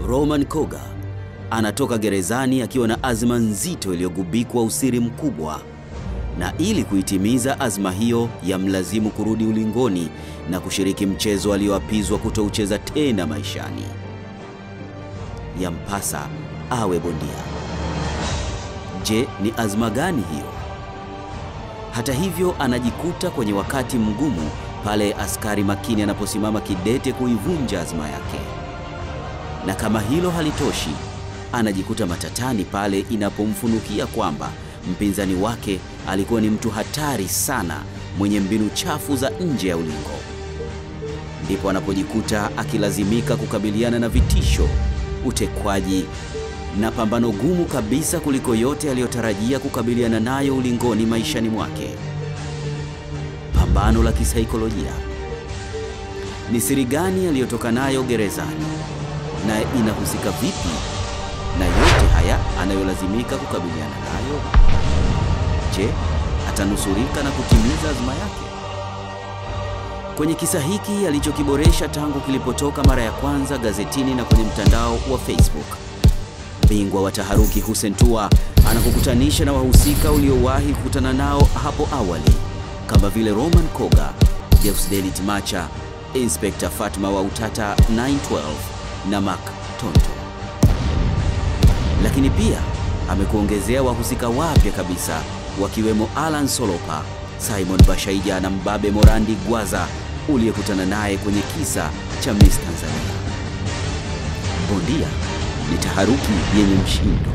Roman Koga anatoka gerezani akiwa na azma nzito iliyogubikwa usiri mkubwa, na ili kuitimiza azma hiyo yamlazimu kurudi ulingoni na kushiriki mchezo alioapizwa kutoucheza tena maishani. Yampasa awe bondia. Je, ni azma gani hiyo? Hata hivyo, anajikuta kwenye wakati mgumu pale askari makini anaposimama kidete kuivunja azma yake. Na kama hilo halitoshi, anajikuta matatani pale inapomfunukia kwamba mpinzani wake alikuwa ni mtu hatari sana mwenye mbinu chafu za nje ya ulingo. Ndipo anapojikuta akilazimika kukabiliana na vitisho, utekwaji na pambano gumu kabisa kuliko yote aliyotarajia kukabiliana nayo ulingoni maishani mwake. Pambano la kisaikolojia. Ni siri gani aliyotoka nayo gerezani na inahusika vipi na yote haya anayolazimika kukabiliana nayo? Je, atanusurika na kutimiza azma yake? Kwenye kisa hiki alichokiboresha tangu kilipotoka mara ya kwanza gazetini na kwenye mtandao wa Facebook, bingwa wa taharuki Hussein Tua anakukutanisha na wahusika uliowahi kukutana nao hapo awali kama vile Roman Koga, Deusdedit Macha, Inspector Fatma wa Utata 912 na Mark Tonto. Lakini pia amekuongezea wahusika wapya kabisa wakiwemo Alan Solopa, Simon Bashaija na Mbabe Morandi Gwaza uliyekutana naye kwenye kisa cha Miss Tanzania. Bondia ni taharuki yenye mshindo.